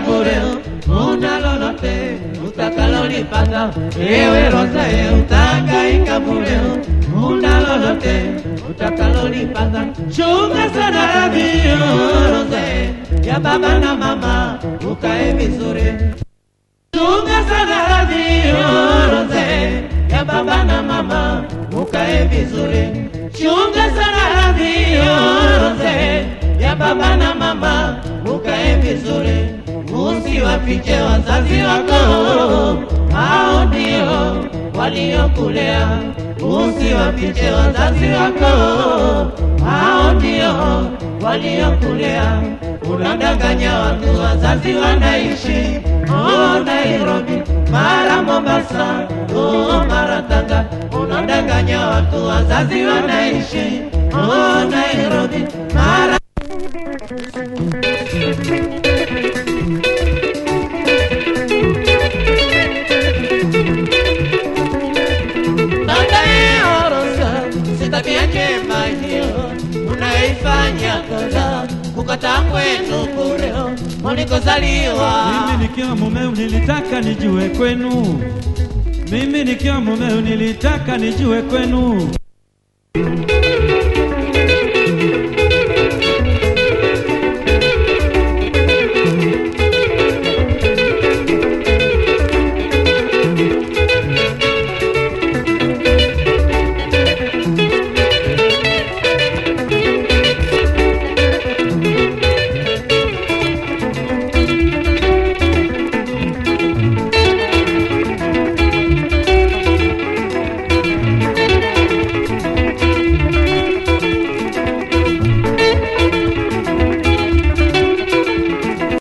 bure, una lolote utakalolipata. Ewe Rosae, utahangaika bure, una lolote utakalolipata. Chunga sana radhi Rosae, ya baba na mama, ukae vizuri. Chunga sana radhi Rosae, ya baba na mama, ukae vizuri. Chunga sana radhi Rosae, ya baba na mama, ukae vizuri. Usiwafiche wazazi wako, hao ndio waliokulea. Usiwafiche wazazi wako, hao ndio waliokulea. Unadanganya watu, wazazi wanaishi oh, Nairobi, mara Mombasa, oh, mara Tanga. Unadanganya watu, wazazi wanaishi oh, Nairobi, mara Baadaye Orosa, si tabia njema hiyo unaifanya kosa kukataa kwenu bure ulikozaliwa. Mimi nikiwa mumeo nilitaka nijue kwenu, mimi nikiwa mumeo nilitaka nijue kwenu.